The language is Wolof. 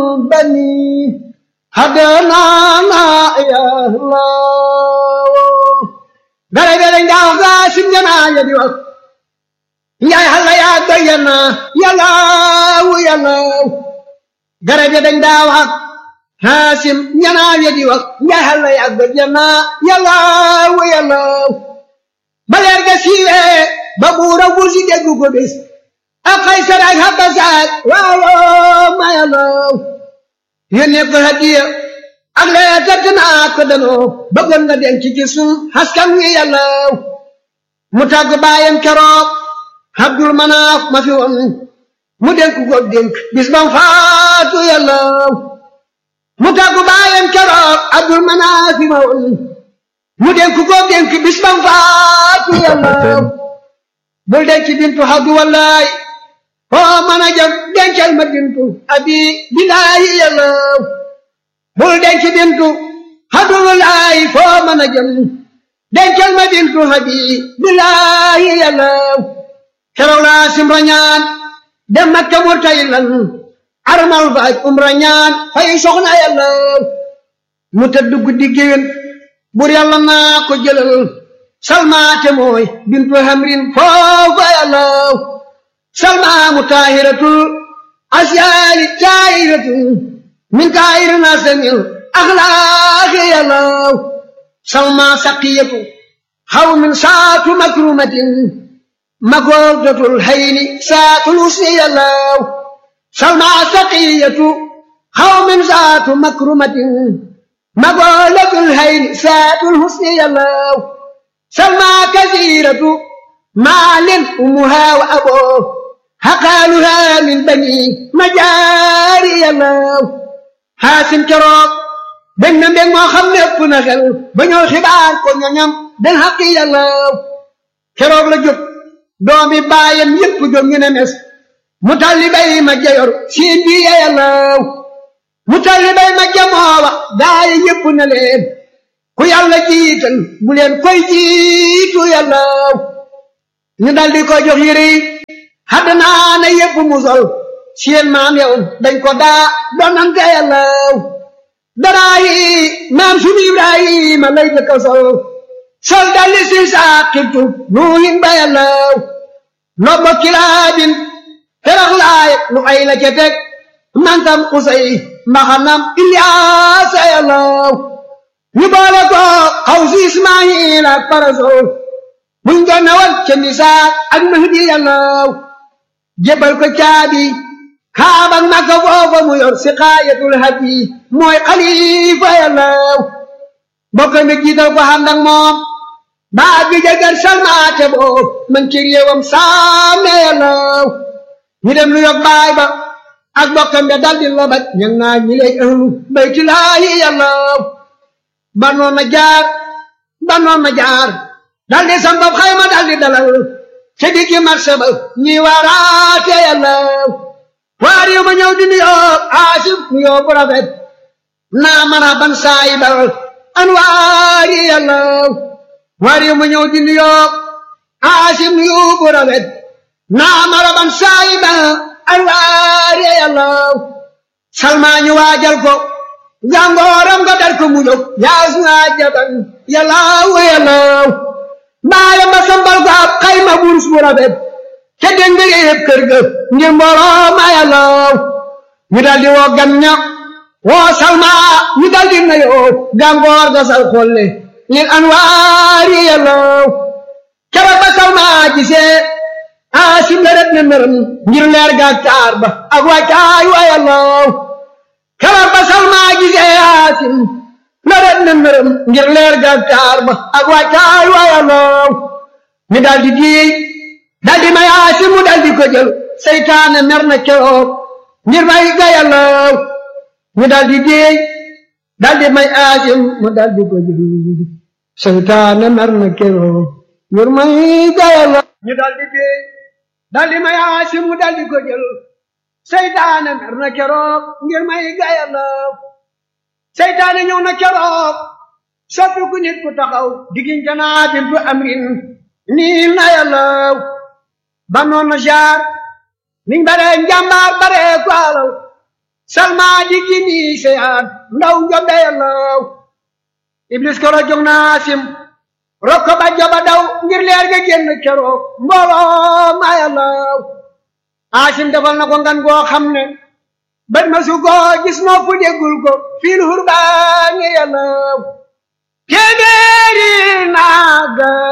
بني هدانا يا الله dara dara njaaw ga sim jana ya di wax njaay xalla yaa doyana yalaaw yalaaw dara dara njaaw ak haasim jana ya di wax njaay xalla yaa doyana yalaaw yalaaw ba leer ga siiwee ba buura wursi déggu ko bés ak Kaysar ak Habasat waaw ma yalaaw yónnee ko hadiya ak lee tëdd naa ko danoo bëggoon nga denc ci sun askan wi yàllaaw mu tàgg baayam keroog Abdul Manaaf ma fi woon mu dénk ko dénk bis bam faatu yàllaaw mu tàgg baayam keroog Abdul Manaaf ma woon mu dénk ko dénk bis bam faatu yàllaaw bul denc bintu Abdu wallaay oo mën a jëm dencal ma bintu abi bilaayi yàllaaw bul denc bintu hadulaay foo mën a jëm dencal ma bintu hadi bilaayi yàllaaw keroog laa simra ñaan dem makka murtaylan armal faaj umra ñaan fay soxna yàllaaw mu tëdd guddi géwén bur yàlla naa ko jëlal salmaate mooy bintu hamrin foofa yàllaaw salmaa mu taahiratul asyaali taahiratul من كائر ناس من أخلاق يلاو سلمى سقية قوم ساعة مكرمة مقودة الهين ساعة الوسن يلاو سلمى سقية قوم ساعة مكرمة مقودة الهين ساعة الحسن يلاو سلمى كثيرة مال أمها وأبوه هقالها من بني مجاري يلاو xaasim keroog benn na mbég moo xam ne ëpp na xel ba ñëw xibaar ko ñoñam den xaqi yàllaaw keroog la jóg doomi baayam yépp jóg ñu ne mes mu talli bay ma jayor siin bi ya yàllaaw mu talli bay ma jamoowa gaayi yépp na leen ku yàlla jiital bu leen koy jiitu yàllaaw ñu daldi ko jox yére yi xaddanaa na yépp mu sol seen maam yow dañ ko daa donante yàllaaw daraa yi maam sunu ibrahima lay jëkka sol sol dalli si saa xibtu nuuhin ba yàllaaw nobbo kilaabin ferax laay lu ay la ca teg mantam usay mbaxanam ilyaasa yàllaaw ñu boole ko xaw si ismaayil ak parasol buñ doon nawal ca nisaa ak mahdi yàllaaw jébal ko caabi kaabak makka foofa mu yor si xaayatul hadi mooy xalifa yàllaaw bokk mi jiital ko xam nag moom baa bi jagar salmaate boo man ci réewam saame yàllaaw ñu dem lu yog baay ba ak bokkam be daldi lobat ñang naa ñi lay ahlu baytulaahi yàllaaw banoon na jaar banoon na jaar daldi sambab xayma daldi dalal ca diggi marché ba ñi waaraate yàllaaw waar yu ma ñëw di nuyoo aasif nuyoo bu rafet naa mën a ban saayi ba an waar yi yàllaaw waar yu ma ñëw di nuyoo aasif nuyoo bu rafet naa mën a ban saayi ba an waar yi yàllaaw salmaa ñu waajal ko jàngooram nga dar ko mu jóg yaas naa jaban yàllaaw yàllaaw baayam ba sambal ko ab xayma burus bu rafet te dégg nga yëpp kër ga ngir mbooloo ma yàllaaw ñu daldi woo gan ña woo salma ñu daldi na yoo gàngoor ga sal xolle lil anwaari yàllaaw keroog ba salma gisee aasim la ret na nërëm ngir leer ga taar ba ak wàccaay wa yàllaaw keroog ba salma gisee aasim la ret na nërëm ngir leer ga taar ba ak wàccaay wa yàllaaw ñu daldi diy daldi may aasim mu daldi ko jël seytaane mer na keroog ngir may ga yàllaaw ñu daldi déey daldi may aasim mu daldi ko jël seytaane mer na keroog ngir may ga yàllaaw ñu daldi déey daldi may aasim mu daldi ko jël seytaane mer na keroog ngir may ga yàllaaw seytaane ñëw na keroog soppi ku nit ku taxaw diggante naa bintu amrin nii na yàllaaw ba noon na jaar niñ bare njàmbaar bare ko alal salma di gini seyaan ndaw njombe yàllaw iblis koro jóg naa sim rokko ba joba daw ngir leer ga génn keroog mbooloo ma yàllaw asim defal na ko ngan goo xam ne bët ma su ko gis nopp déggul ko fiil hurbaani yàllaw téeméeri naaga